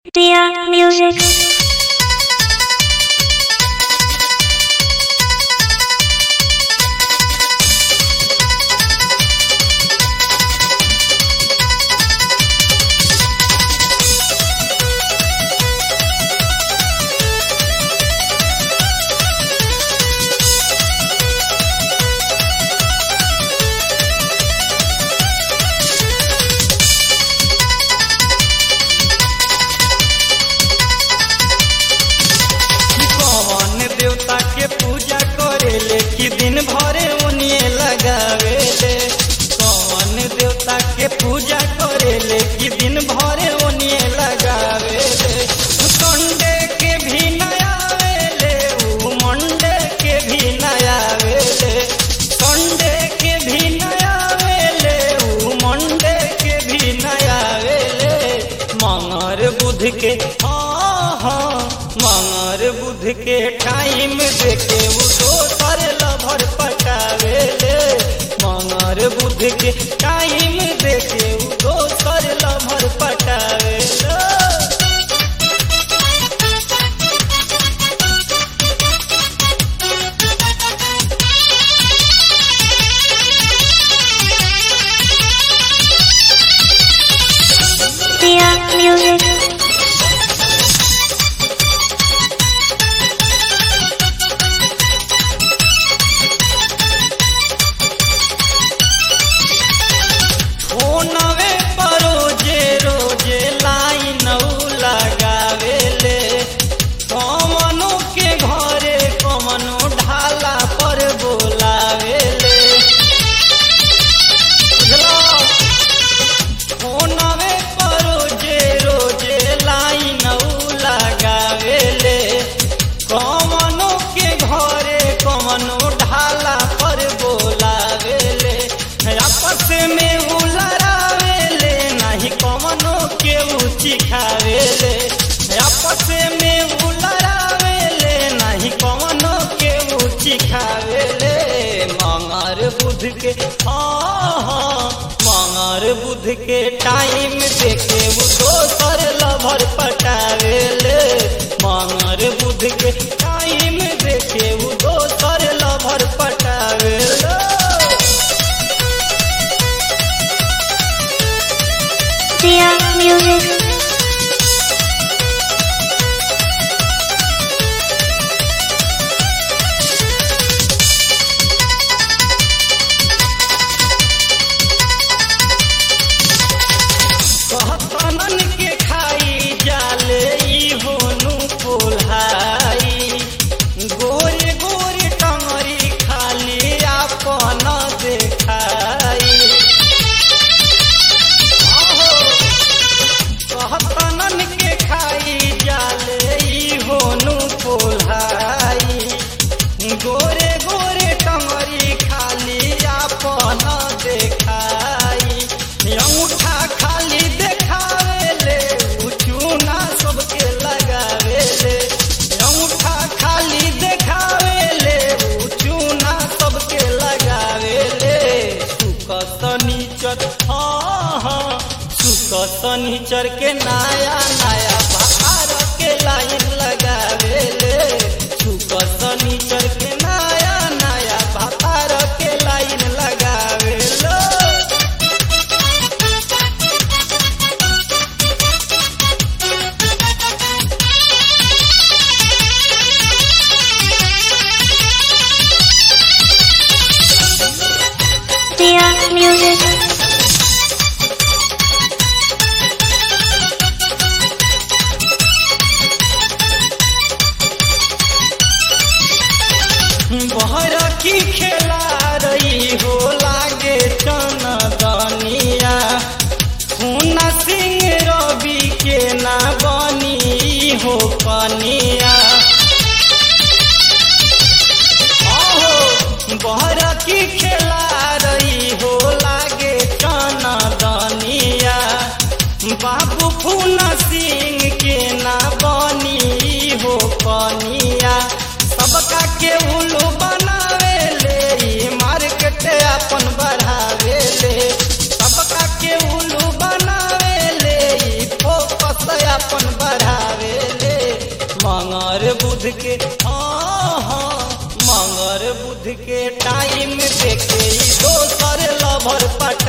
Dear music. कौन देवता के पूजा करेले कि दिन भरे उनिए लगावेले कौन देवता के पूजा करेले कि दिन भरे उनिए लगावेले संडे के भी नयावेले ऊ मंडे के भी नयावेले संडे के भी नयावेले ऊ मंडे के भी नयावेले मंगर बुध के हाँ हाँ मंगर बुध के टाइम देके वो दोसर लभर पटावेले मंगर बुध के टाइम देके वो दोसर लभर पटावेले Dear music. फोनवे पर रोजे रोजे लाइन लगावेले कमनो के घरे कमनो ढाला पर बोलावेले बुझलो? फोनवे पर रोजे रोजे लाइन लगावेले कमनो के घरे कमनो ढाला पर बोलावेले आपस में उलरावेले नहीं कमनो के ऊँची खावेले आपस में उलरावेले नहीं कमनो के ऊँची खावेले मंगर बुध के हाँ हाँ मंगर बुध के टाइम देखे वो दोसर लभर पटावेले मंगर बुध के टाइम देखे वो दोसर लभर पटावेले Dear music. कहतनन के खाई जाले ई होनु कोल्हाई गोरे गोरे टंगरी खाली आपन देखाई आहो, कहतनन के खाई जाले ई होनु कोल्हाई गोरे गोरे टंगरी खाली आपन देखाई अंगूठा खाली देखावेले चूना सबके लगावेले अंगूठा खाली देखावेले चूना सबके लगावेले सुक शनिचर हाँ हाँ सुक शनिचर के नया नया बाहर के लाइन लगावेले सुक शनिचर के नया नया बाहर के लाइन लगावेले Dear music. बहर की खेला रही हो लागे चनदनिया खूना सिंह रवि के ना बनी हो कनिया आहो बहर की खेला रही हो लागे चनदनिया बाबू फूना सिंह के ना बनी हो कनिया सबका के उल्लू बनावेले ई मार्केट अपन बढ़ावेले सबका के उल्लू बनावेले ई फोकस अपन बढ़ावेले मंगर बुध के हाँ हाँ मंगर बुध के टाइम देखे ई दोसर लभर पटा